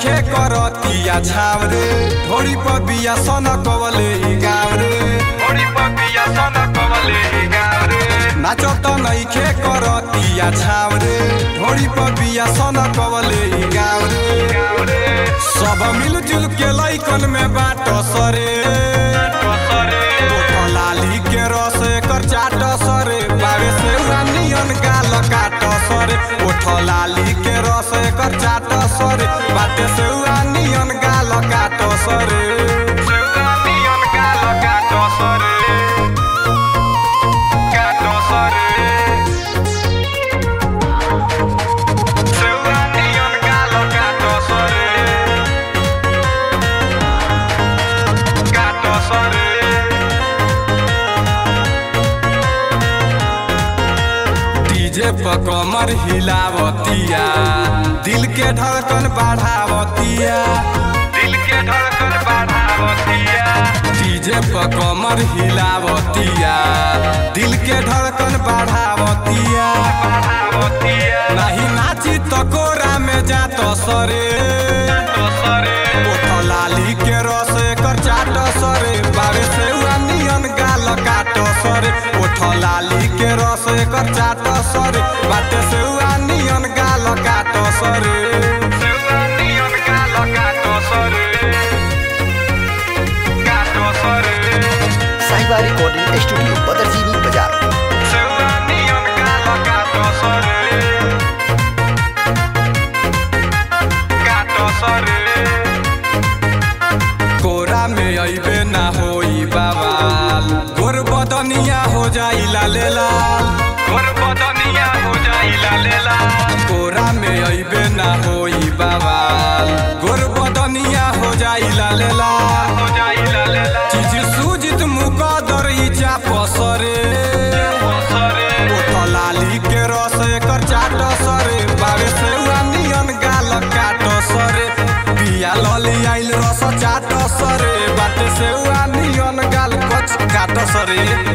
नइखे करतिया छाव रे ढोरी पर बिया सन कवले ई गाव रे ढोरी पर बिया सन कवले ई गाव रे नाचो त नइखे करतिया छाव रे ढोरी पर बिया सन कवले ई गाव रे सब मिलजुल के लइकन में बाट सरे ओठ लाली के रस एकर चाट सरे बावे से नियन गाल काट सरे ओठ लाली के रस एकर चाट सरे बाटे से नियन गाल काट सरे नियन गाल काट सरे काट सरे सेउआ नियन गाल काट सरे काट सरे डीजे पर कमर हिलावतिया दिल के धड़कन बढ़ावतिया दिल के धड़कन बढ़ावतिया डीजे पर कमर हिलावतिया दिल के धड़कन बढ़ावतिया बढ़ावतिया नहीं नाची तो कोरा में जात सरे ओठ लाली के रस एकर चाट सरे बावे से नियन गाल काट सरे ओठ लाली के रस एकर चाट सरे बाटे से नियन गाल काट सरे नियन गाल काट सरे काट सरे साहिबा रिकॉर्डिंग स्टूडियो बदरजीनी बाजार नियन गाल काट सरे काट सरे कोरा में अइबे ना होई बाबाल गोर बदनिया हो जाई लाले लाल गोर बदनिया हो जाई लाले लाल कोरा में अइबे ना होई बाबाल गोर बदनिया हो जाई लाले लाल हो जाई लाले लाल चीज सूजित मुकदर ई चाप सरे ओठ लाली के रस एकर चाट सरे बावे से नियन गाल काट सरे पिया लली आइल रस चाट सरे बाटे से नियन गाल कच काट सरे